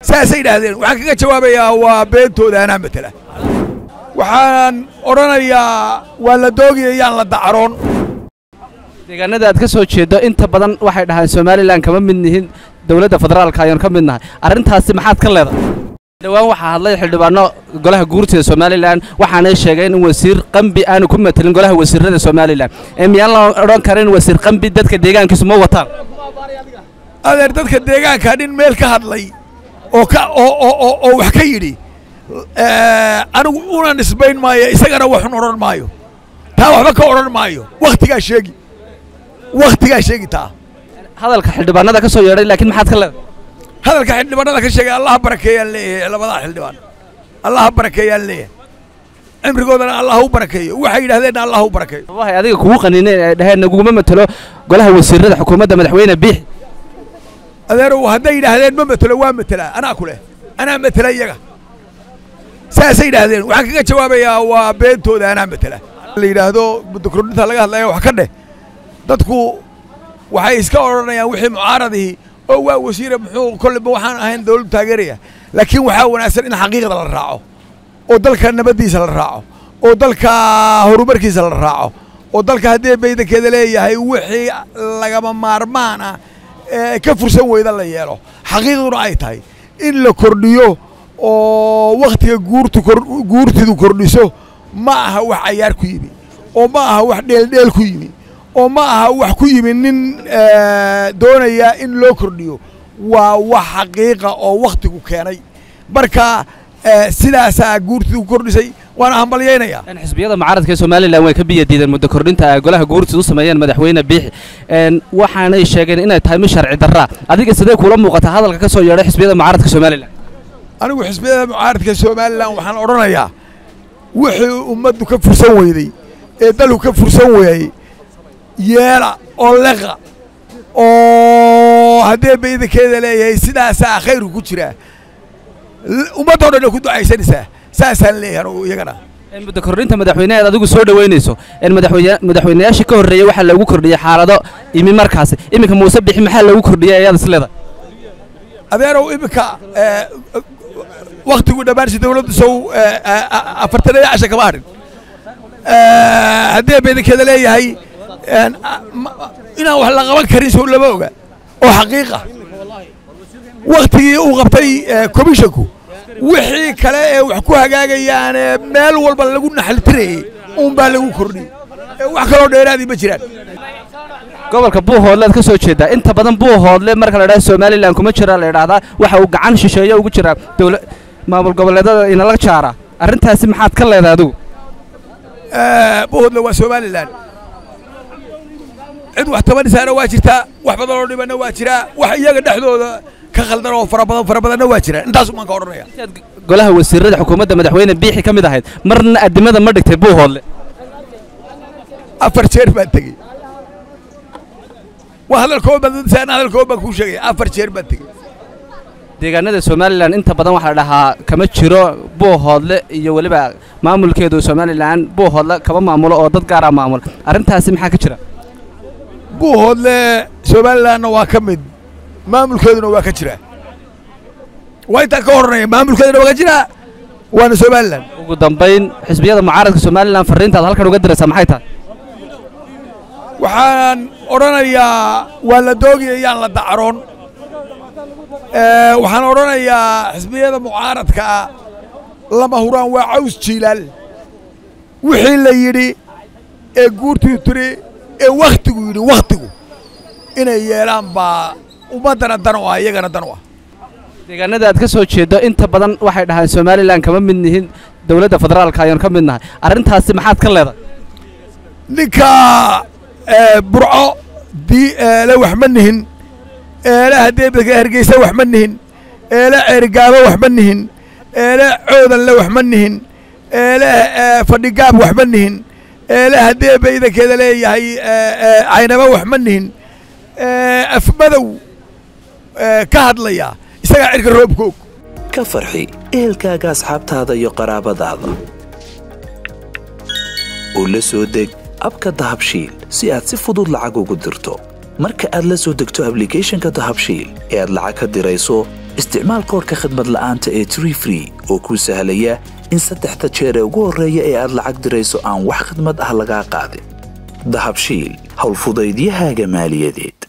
saasay idhaahdeen waxaan kaga jawaabayaa waa beentooda anaa matela waxaan odhanayaa waa la doogaya yaan la dacroon deegaanada aad ka soo jeedo inta badan waxay dhahaan somalilan kama mid nihin dowladda federaalka ayaan ka mid nahay arrintaasi maxaad ka leedahay dhowaan waxaa hadlay xildhibaano golaha guurtida somalilan waxaanay sheegeen in wasiir qambi aanu ku matelin golaha wasiirada somalilan ee miyaan la odhan karin wasiir qambi dadka deegaankiisu ma wataan adeer dadka deegaanka nin meel ka hadlay oo ka oo oo oo oo wax ka yidhi anigu una nisbayn maayo isagana waxun odhan maayo taa waxba ka odhan maayo wakhtigaa sheegi wakhtigaa sheegi taa hadalka xildhibaanada ka soo yeedhay laakiin maxaad ka leedahay hadalka xildhibaanada ka sheegay allaha barakeeyaan leeyahay labadaa xildhibaan allaha barakeeyaan leeyahay cimrigoodana allah u barakeeyo waxay yidhahdeenna allah u barakeeyo sababahay adiga kugu qanineen ay dhaheen naguma matelo golaha wasiirada xukuumadda madaxweyne biix adeerow hadday yidhaahdeen ma matelo waa matelaa anaa ku leh anaa matela iyaga saasay yidhaahdeen waxaan kaga jawaabayaa waa beentooda anaa matela la yidhaahdo muddo kordhinta laga hadlaya wax ka dheh dadku waxay iska odhanayaan wixii mucaaradihii oo waa wasiire muxuu kolleyba waxaan ahayn dawladdu taageeraya laakiin waxaa wanaagsan in xaqiiqda la raaco oo dalka nabaddiisa la raaco oo dalka horumarkiisa la raaco oo dalka haddii baydankeeda leeyahay wixii lagama maarmaan ah ee ka fursan weyda la yeelo xaqiiqduna ay tahay in la kordhiyo oo wakhtiga guurtu guurtidu kordhiso ma aha wax cayaar ku yimi oo ma aha wax dheeldheel ku yimi oo ma aha wax ku yimi nin doonaya in loo kordhiyo waa wax xaqiiqa oo wakhtigu keenay marka sidaasaa guurtidu ku kordhisay waana hambalyaynayaa xisbiyada mucaaradka ee somalilan way ka biya diideen muddo kordhinta ay golaha guurtida u sameeyeen madaxweyne biixi waxaanay sheegeen inay tahay mid sharci darraa adiga sidee kula muuqataa hadalka ka soo yeedhay xisbiyada mucaaradka somalilan anigu xisbiyada mucaaradka somalilan waxaan odhanayaa wixii ummaddu ka fursan weyday ee dalku ka fursan weeyey yeela oo leqa oo haddee baydankeeda leeyahay sidaasaa khayrku ku jiraa ummaddoo dhan ku ducaysanaysaa saasaan leeyahay anugu iyagana muddo kordhinta madaxweyneheed adigu soo dhoweynayso madaxweynayaashii ka horreeyey waxaa loogu kordhiyey xaalado imi markaasi iminka muuse bixi maxaa loogu kordhiyey ayaad is leedahay adeerow iminka wakhtigu dhammaansi dawladdu sow afartan iyo casha kama hadhin haddii baydankeeda leeyahay inaan wax la qaban karin sow lama oga oo xaqiiqa wakhtigii uu qabtay commissionku wixii kale ee wax ku hagaagayaane meel walba lagu naxaltirayey uunbaa lagu kordhiyey wax kaloo dheeraadii ma jiraan gobolka buuhoodlead ka soo jeedaa inta badan buuhoodle marka la idhaha somalilan kuma jira la idhaahdaa waxa uu gacan shisheeye ugu jiraa dowla maamul goboleedada inala jaara arrintaasi maxaad ka leedahay adigu buuhoodle waa somalilan cid wax tabanisaana waa jirtaa wax badan oo dhibanna waa jiraa wax iyaga dhexdooda ka khaldan oo fara badan fara badanna waa jiraan intaas umaan ka odhanaya golaha wasiirada xukuumadda madaxweyne biixi ka mid ahayd marna addimada ma dhigtay buuhoodle afar jeer baan tegey waa hadalkooban baan dadisaan hadalkooban baan kuu sheegaya afar jeer baan tegey deegaanada somalilan inta badan waxaa la dhahaa kama jiro buuhoodle iyo weliba maamulkeedu somalilan buuhoodle kama maamulo oo dad gaaraa maamula arrintaasi maxaa ka jira buuhoodle somalilanna waa ka mid maamulkeeduna waa ka jiraa waa intaan ka hornaya maamulkeeduna waa ka jiraa waana somalilan ugu dambayn xisbiyada mucaaradka somalilan farriintaad halkan uga diraysaa maxay tahay waxaan odhanayaa waa la doogaya yaan la dacroon waxaan odhanayaa xisbiyada mucaaradkaa lama huraan waa caws jiilaal wixii la yidhi ee guurtuu tiri ee wakhtigu yidhi wakhtigu inay yeelaan baa ummaddana dan u ah iyagana dan u ah deegaanada aad ka soo jeedo inta badan waxay dhahaan somalilan kama mid nihin dowladda federaalka ayaan ka mid nahay arrintaasi maxaad ka leedahay ninka burco dii eele wax ma nihin eele haddee hargeysa wax ma nihin eele ceerigaabo wax ma nihin eele coodanle wax ma nihin eele fadhigaab wax ma nihin eele haddee baydankeeda leeyahay caynaba wax ma nihin afmadow ka hadlaya isagaa cirka roobka og ka farxi ehelkaaga asxaabtaada iyo qaraabadaada oo la soo deg abka dahabshiil si aad si fudud lacag ugu dirto marka aad la soo degto ablicathonka dahabshiil ee aad lacag ka dirayso isticmaal koorka khadmad la'aanta ee tree free oo kuu sahlaya in saddexda jeer ee ugu horreeya ee aad lacag dirayso aan wax khadmad ah lagaa qaadin dahabshiil howlfudaydiyahaaga maaliyadeed